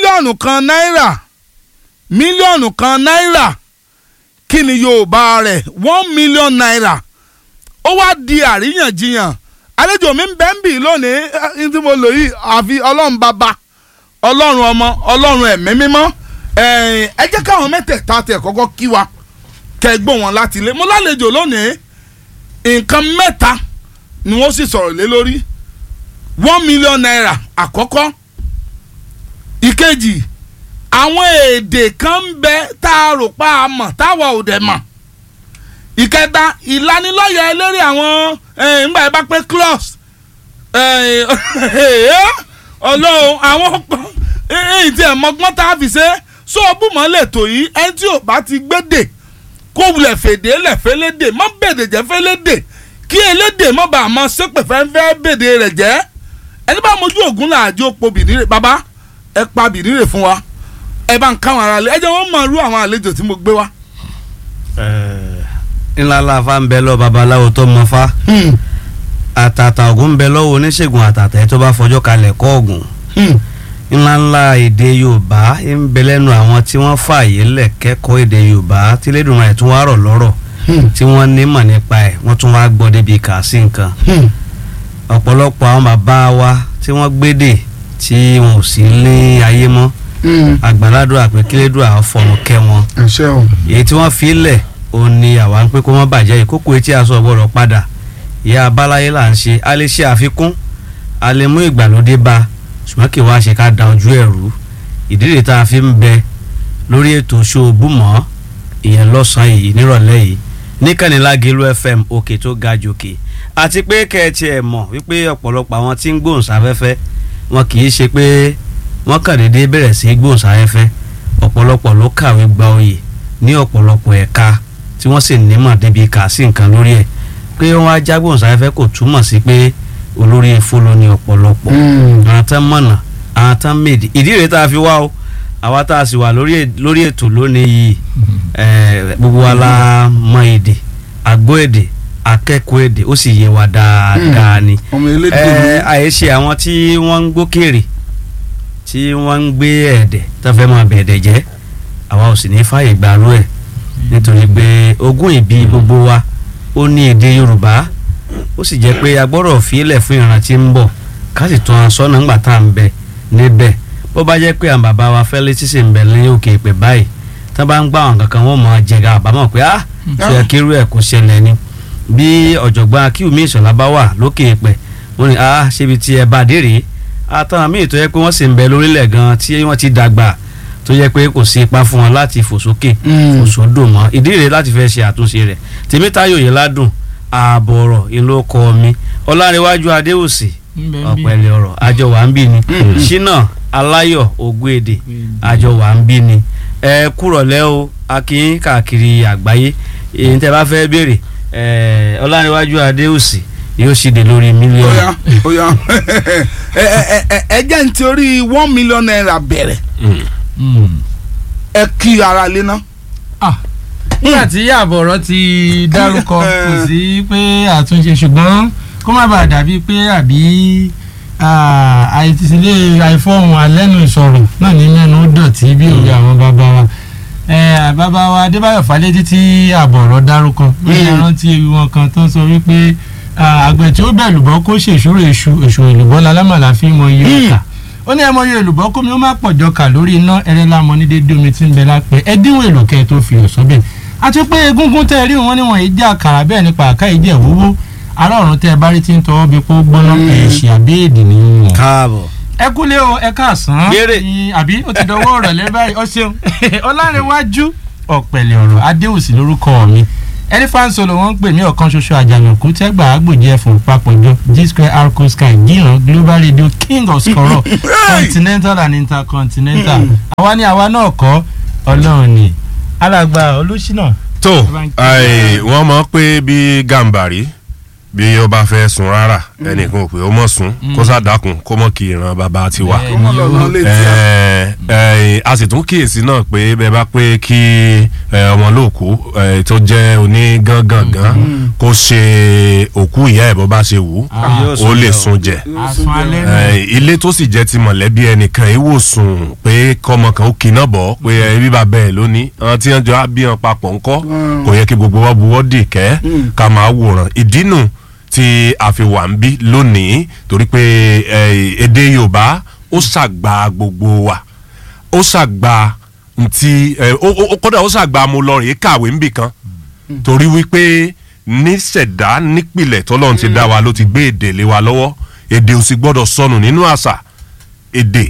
mílíọ̀nù kan náírà mílíọ̀nù kan náírà kí ni yorùbá rẹ̀ one million naira ó wá di àríyànjiyàn àlejò mi ń bẹ́ ń bì lónìí eh, tí mo lò yìí àfi ọlọ́run bàbá ọlọ́run ọmọ ọlọ́run ẹ̀mí mímọ́ eh, ẹ jẹ́ káwọn mẹ́tẹ̀ẹ̀ta tẹ̀ kọ́kọ́ kí wa kẹgbọ́n wọn láti ilé mo lálejò lónìí nǹkan mẹ́ta ni wọ́n sì sọ̀rọ̀ lé lórí one million naira àkọ́kọ́ ìkejì àwọn èdè kan ń bẹ tá a rò pa á mọ̀ táwa ò dẹ̀ mọ̀ ìkẹta ìlanilọ́yẹ̀ eléré àwọn eh, ńgbà yẹn bá pé close ọlọ́run àwọn èyí tí ẹ̀ mọ́gbọ́n tá a fi ṣe sóòbùmọ́ lè tò yìí ẹni tí ò bá ti gbédè kó wulẹ̀ fèdè lẹ̀ fẹ́lédè mọ́ bèdè jẹ́ fẹ́lédè kí elédè mọ́ bá a mọ́ sépè fẹ́fẹ́ bèdè rẹ̀ jẹ́ ẹni bá mojú ògún làájò po bìnírè bàbá ẹ pa bìnírè fún wa ẹ bá ń káwọn ará lé ẹ jẹ́ wọ́n mọ̀ irú àwọn àlejò tí mo gbé wá. ńlá láfa ń bẹ lọ babaláwo tó mọ fa àtàtà ògùn ń bẹ lọ́wọ́ oníṣègùn àtàtà ẹ̀ tó bá fọjọ́ kalẹ̀ kọ́ ògùn ńlá ńlá èdè yorùbá ń bẹ lẹ́nu àwọn tí wọ́n fààyè lẹ̀ kẹ́kọ̀ọ́ èdè yorùbá tí lẹ́dùnmọ̀ ẹ̀ tún wá rọ̀ lọ́rọ̀ tí wọ́n nímọ̀ nípa ẹ̀ wọ́n tún wá gbọ́ débi kà sí nǹkan ọ̀pọ̀lọpọ̀ àwọn bàbá wa tí wọ́n gbédè tí wọn ò sí ní ayé mọ́ àgbàládùn àpèkélédùn àwọn fọ̀rùn kẹ́ wọn ẹ̀ṣẹ̀ o. èyí tí wọ́n fi lẹ̀ ó ní àwa ń pé kó má bàjẹ́ ìkókò etí aṣọ ọ̀gbọ́dọ̀ padà ìyá abáláyé là ń ṣe a lè ṣe àfikún a lè mú ìgbàlódé bá ṣùgbọ́n kí wàá ṣe ká da ojú ẹ̀ rú ìdílé tá a fi ń bẹ lórí ètò ṣòbùmọ́ ìyẹn lọ́sàn-án yìí nírọ̀lẹ́ yìí níkànnìlágélú fm òkè tó ga jòkè àti pé kẹ́ẹ̀tì ẹ̀ mọ̀ wípé ọ̀pọ̀lọpọ̀ àwọn tí ń gbóhùnsáfẹ́fẹ́ wọn kì í ṣe pé wọ́n kàn déédéé bẹ̀rẹ̀ sí í gbóhùnsáfẹ́fẹ́ ọ̀pọ̀lọpọ̀ ló kàwé gba oyè ní ọ̀pọ̀lọpọ̀ ẹ̀ka tí wọ́n sì nímọ̀ débi kà sí nǹkan lórí ẹ̀ pé wọ́n á jágbóhùnsáfẹ́fẹ́ kò túmọ̀ sí pé olórí ifo ló ní ọ̀pọ̀lọpọ̀ àwọn tán mọ̀nà àwọn tán mèdè ìdí rèé tá a fi wá o àwa tá a sì wà lórí è- lórí ètò lónìí yìí eh, gbogbo wa la mọ èdè àgbọ́ èdè akẹ́kọ̀ọ́ èdè ó sì yé wa dáadáa ni ọmọ elédè ẹ àyèṣe àwọn tí wọ́n ń gbókèrè tí wọ́n ń gbé ẹ̀dẹ̀ tó fẹ́ máa bẹ̀ẹ̀dẹ̀ jẹ́ àwa ò sì ní fààyè gbàrú ẹ̀ nítorí pé ogún ìbí gbogbo wa ó ní èdè Yorùbá ó sì jẹ́ pé agbọ́dọ̀ fílẹ̀ fún ìran tí ń bọ̀ ká sì tún aṣọ náà ńgbà tá à ń bẹ níbẹ̀ bó bá jẹ́ pé àwọn bàbá wa fẹ́lẹ́ tí sì ń bẹ ní òkè ìpè báyìí tá bá ń gbà wọn kankan wọ́n mọ̀ jẹ̀gà àbámọ̀ pé ah ṣe yẹ kírú ẹ̀ kó ṣẹlẹ̀ ni bí ọ̀jọ̀gbọ́n akíwùmí ìṣọ̀lá bá wà lókè ìpè wọ́n ní ah ṣébi tí ẹ bá dé rèé àtàwọn míì tó yẹ pé wọ́n sì ń bẹ lórílẹ̀ gan tí wọ́n ti dàgbà tó yẹ pé kò sí ipa fún wọn láti fò sókè fò sódò mọ́ ìdí rèé láti fẹ́ ṣe àtúnṣe rẹ̀ tèmítáyò yìí ládùn ààbọ̀ ọ̀rọ̀ ìlú ọkọ mi ọlárẹ̀wájú adéwòsì ọ̀pẹ̀lẹ̀ ọ̀rọ̀ àjọ wà ń bí ni ṣínà aláyọ̀ ògbéèdè àjọ wà ń bí ni ẹ kúrọ̀lẹ́ o akínyín káàkiri àgbáyé èyí tẹ́ bá fẹ́ béèrè ẹ ọlárẹ̀wájú adéwòsì yóò ṣìdè lórí mílíọ̀nù. oya oya ẹ ẹ ẹ ẹ jẹ́ ní torí one million naira bẹ̀rẹ̀ ẹ kí ara lé ná. nígbà tí àbọ̀rọ̀ ti dárúkọ kò sí pé àtúnṣe ṣùgbọ́n kó má bàa dàbí pé àbí àìtísílẹ̀ àìfọ̀hún alẹ́nu ìsọ̀rọ̀ náà ní mẹ́nu dọ̀tí bí òwe àwọn bàbá wa Eh, bàbá wa adébáyọ̀ fálétí tí àbọ̀rọ̀ dárúkọ bí ẹrántí ewì wọn kan tó ń sọ wípé ah, àgbẹ̀ tí ó bẹ̀ lùbọ́ kó ṣèṣúrò èṣù èṣù èlùbọ́ lálámàlà fi mọ iye ọ̀kà ó ní ẹmọ iye èlùbọ́ kómi ó má pọ̀jọ kà lórí iná ẹrẹ́ lámọ ní dédé omi tí ń bẹ lápẹ́ ẹ dínwó èlò kẹ́ ẹ tó fi ọ̀sọ́ bẹ̀ àti pé egungun tẹ́ ẹ rí wọn níwọ̀n yìí jẹ́ àkàrà bẹ́ẹ̀ nípa àká yìí jẹ́ wúwú ará ọ̀run tẹ́ ẹ bá rí tí ń tọwọ́ bí kó gbóná ẹ̀ṣì àbí èdè nìyí káàbọ̀ ẹ kúlé o ẹ káàsán Béèrè. ní- àbí ó ti dọwọ́ ọ̀rọ̀ lẹ́ báyìí ọ ṣeun ọlárẹ̀wájú ọ̀pẹ̀lẹ̀ ọ̀rọ̀ adéwùsì lórúkọ mi ẹni fáńsọ̀lọ̀ wọ́n ń pè mí ọ̀kan ṣoṣo àjànàkú tẹ́gbà àgbòjẹ́ fún papọ̀jọ g square arco sky gíran global radio king of scorọ̀ continental and intercontinental àwa ni àwa náà kọ́ ọlọ́run ni alàgbà olùsínà tó Bá ń kí ai, wọ́n mọ̀ pé bí gàǹbàrí bí ó bá fẹ́ sùn rárá ẹnìkan ò pé ó mọ̀ sún kó sàdákun kó mọ̀ kí ìran bàbá ti wà. Bẹ́ẹ̀ ọmọ lọ́nà lè tí a. Ẹ, ẹ, a sì tún kíyèsí náà pé bẹ́ẹ̀ bá pé kí ẹ, ọmọ olóòkú ẹ, tó jẹ́ onígangangan kó ṣe òkú ìyá ẹ̀ bó bá ṣe wù ú Yóò ó sún lè jẹ o. sun jẹ àsun alẹ́ ẹ, náà ilé tó sì jẹ́ ti mọ̀lẹ́bí ẹnìkan ìwòsùn pé kọ́mọ kan ó kiná bọ̀ pé ẹ bí bàbá ẹ̀ lónìí àwọn tí wọ́n jọ á bí wọn papọ̀ ńkọ́ kò yẹ kí gbogbo wa buwọ́ dì kẹ́ ká máa wòran ìdínú tí a fi wà ń bí lónìí torí pé ẹ, èdè Yorùbá ó ṣàgbà gbogbo wa ó ṣàgbà ntí ẹ, ó ó- ó kódà ó ṣàgbà mo lọ rèé kàwé ńbì kan torí wípé níṣẹ̀dá nípìlẹ̀ tọ́lọ́run ti dá wa ló ti gbé èdè lé wa lọ́wọ́ èdè ò sì gbọ́dọ̀ sọnù nínú àṣà èdè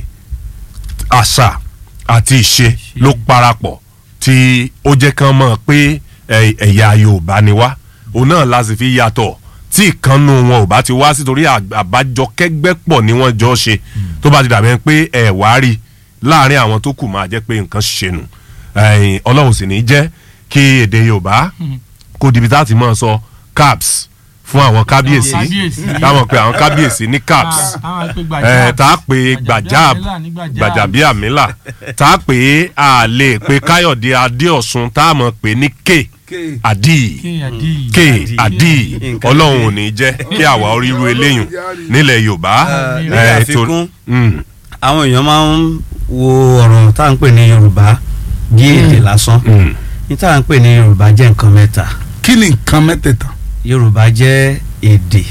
àṣà àti ìṣe ló parapọ̀ tí ó jẹ́ kán mọ̀ pé ẹ- ẹ̀yà Yorùbá ni wá òun náà la sì fi yàtọ̀ tí ìkànnù wọn ò bá ti wá sí torí àg- àbájọ kẹ́gbẹ́ pọ̀ ni wọ́n jọ ṣe tó bá ti dàbẹ́ pé ẹ̀ wá rí láàrin àwọn tó kù máa jẹ́ pé nǹkan ṣe nù ẹ̀yìn Ọlọ́run sì ní jẹ́ kí èdè Yorùbá kó dibi tá a ti máa sọ caps fún àwọn kábíyèsí Kábíyèsí. táwọn pe àwọn kábíyèsí ní caps ẹ tá a pè gbàjáàb gbàjàbíàmílà tá a pè a lè pe káyọ̀dé adéọ̀sùn tá a mọ̀ pé ní k àdì k àdì Nǹkan ọlọ́run ò ní jẹ́ kí àwa oríru eléyùn nílẹ̀ yorùbá ní ẹ, àfikún tó- Mm, àwọn èèyàn máa ń wo ọ̀rọ̀ tá à ń pè ní Yorùbá bí èdè lásán mm, ní tá à ń pè ní Yorùbá jẹ́ nǹkan mẹ́ta kí ni nǹkan mẹ́tẹ̀ẹ̀ta. Yorùbá jẹ́ èdè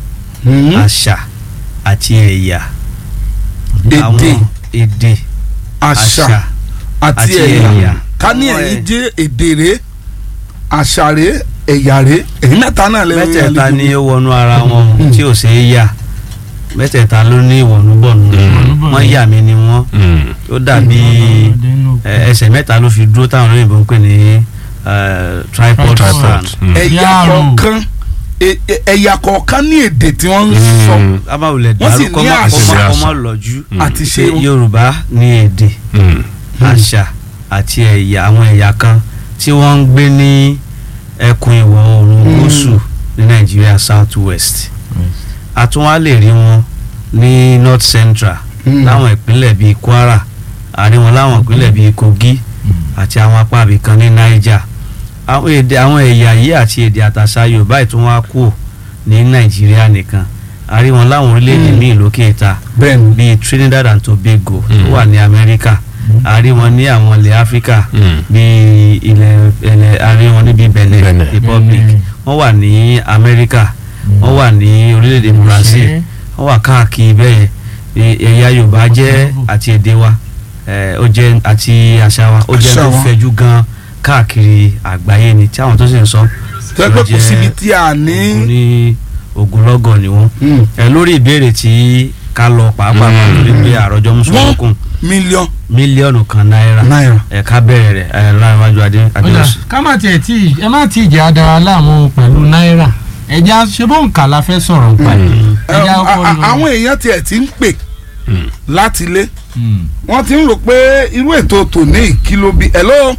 àṣà àti ẹ̀yà èdè àwọn èdè àṣà àṣà àti àti ẹ̀yà ẹ̀yà. ká ní Àwọn ẹ̀yin ẹ̀- jẹ́ èdè rẹ̀ àṣà rẹ̀ ẹ̀yà rẹ̀ èyí mẹ́ta náà lẹ́nu mẹ́tẹ̀ẹ̀ta ni ó wọnú ara wọn tí ò ṣe é yà mẹ́tẹ̀ẹ̀ta ló ní ìwọ̀nùbọ̀nù wọ́n yà mí ni wọ́n mm. ó dàbí ẹ, ẹsẹ̀ mẹ́ta ló fi dúró táwọn olóyìnbó ń pè ní eh, tripod Tripod. stand Mm. ẹ̀yà Yàrá. kọ̀ọ̀kan ẹ- ẹ- ẹ̀yà kọ̀ọ̀kan ní èdè tí wọ́n ń sọ Mm. abáwulẹ̀ Wọ́n sì dàrú ní kọ́mọ́ àṣà. kọ́mọ́ kọ́mọ́ lọ́jú àti ṣe ṣe Yorùbá ní èdè Mm. àṣà àti ẹ̀yà àwọn ẹ̀yà kan tí wọ́n ń gbé ní ẹkùn ìwọ̀ oòrùn Mm. gúúsù ní Nàìjíríà south west a tún wá lè rí wọn ní north central Mm. láwọn ìpínlẹ̀ bíi Kwara a rí wọn láwọn ìpínlẹ̀ bíi Kogi àti àwọn apá ibìkan ní Niger àwọn èdè àwọn ẹ̀yà yìí àti èdè àtàṣà Yorùbá ìtún wá kù ní Nàìjíríà nìkan a rí wọn láwọn orílẹ̀-èdè Mm. míì lókè ìta bẹ́ẹ̀ ni bíi Trinidad and Tobago tó Mm. wà ní Amẹ́ríkà a rí wọn ní àwọn ilẹ̀ Áfíríkà Mm. bíi ilẹ̀ ilẹ̀ a rí wọn níbi Benin Benin. Republic Benin. wọ́n wà ní Amẹ́ríkà wọ́n wà ní orílẹ̀-èdè Brazil wọ́n wà káàkiri bẹ́ẹ̀ yẹn ẹ̀yà Yorùbá jẹ́ àti èdè wa eh, ó jẹ́ àti àṣà wa ó jẹ́ Àṣà tó wa. fẹ̀jú gan káàkiri àgbáyé ni tí àwọn tó sì ń sọ tẹ́ pé kò síbi tí a ní. ogun ní ogunlọ́gọ̀ ni wọ́n Mm. ẹ lórí ìbéèrè tí ká lọ pàápàá Mm. lórí pé àròjọ mùsùlùmí mílíọ̀n mílíọ̀nù kan náírà náírà. ẹ ká bẹ̀rẹ̀ rẹ̀ ẹ láwájú adé ọjà adéwọ̀sì. ká má tiẹ̀ tí ẹ má tí ì jẹ́ adara láàmú pẹ̀lú náírà ẹja ṣe bó ń kà la fẹ́ sọ̀rọ̀ nípa ẹ̀ Ẹ, ẹja a- ọkọ̀ a- àwọn èèyàn tiẹ̀ ti ń pè Mm. láti ilé wọ́n ti ń rò pé irú ètò tòní ìkìlọ̀ bíi hello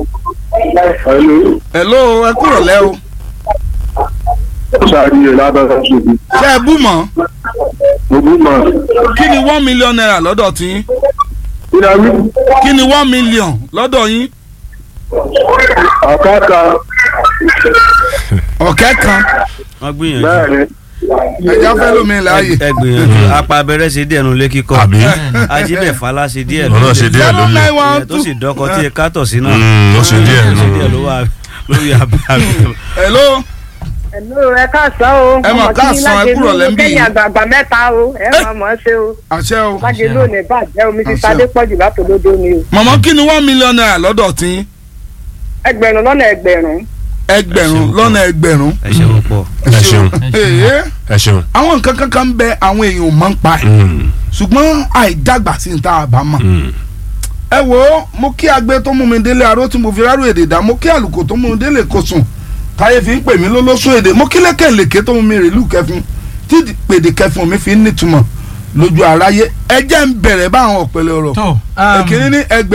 Hello, hello ẹ kúrò lẹ́ o ṣàríyè lábẹ́rẹ́ ṣòbí. ṣé ẹ bú mọ́ Gbogbo mọ̀. kí ni one million naira lọ́dọ̀ tí yín Ìdáwí, kí ni one million lọ́dọ̀ yín àkáàkà ọ̀kẹ́ kan wọ́n gbìyànjú bẹ́ẹ̀ ni. ẹja fẹ́ lómi láàyè ẹ gbìyànjú apá abẹ́rẹ́ ṣe díẹ̀ nu ilé kíkọ́ àbí ajíbẹ̀fálá ṣe díẹ̀ ọ̀nà ṣe díẹ̀ zero ló lè nine one ẹ tó two sì dọ́kọ tí ẹ kátọ̀ sí náà Mm, ó ṣe díẹ̀ ó ṣe nù. díẹ̀ ló wà lórí abẹ́ hello Hello, ẹ káàsán o. Ẹ mọ̀ káàsán, ẹ kúrò lẹ́ńbí. kẹ́yìn àgbààgbà mẹ́ta o ẹ Ẹ. máa mọ̀ ọ́ ṣe o. àṣẹ o láti lónìí bàjẹ́ omi ti Àṣẹ. sadé pọ̀jù látòdodo ni o. mọ̀mọ́ kí ni one million naira lọ́dọ̀ tí yín ẹgbẹ̀rún lọ́nà ẹgbẹ̀rún. ẹgbẹ̀rún Ẹ ṣeun. lọ́nà ẹgbẹ̀rún ẹ ṣe púpọ̀ ẹ ṣeun Èé, ẹ ṣeun. àwọn nǹkan kankan ń bẹ àwọn èèyàn ò mọ̀ ń pa ẹ̀ Mm, ṣùgbọ́n àìdàgbà sí ní tá a bá mọ̀ mm. ẹ wo mo kí agbe tó mú mi délé aró tí mo fi rárú èdè dá mo kí àlùkò tó mú mi délé kò sùn táyé fi ń pè mí lólóṣó èdè mo kí lẹ́kẹ̀lẹ́kẹ̀ tó mú mi rèlú kẹfun tí pèdè kẹfun mi fi ń nítumọ̀ lójú aráyé ẹ jẹ́ ń bẹ̀rẹ̀ báwọn ọ̀pẹ̀lẹ̀ ọ̀rọ̀ tó èkìní ní ẹgbẹ́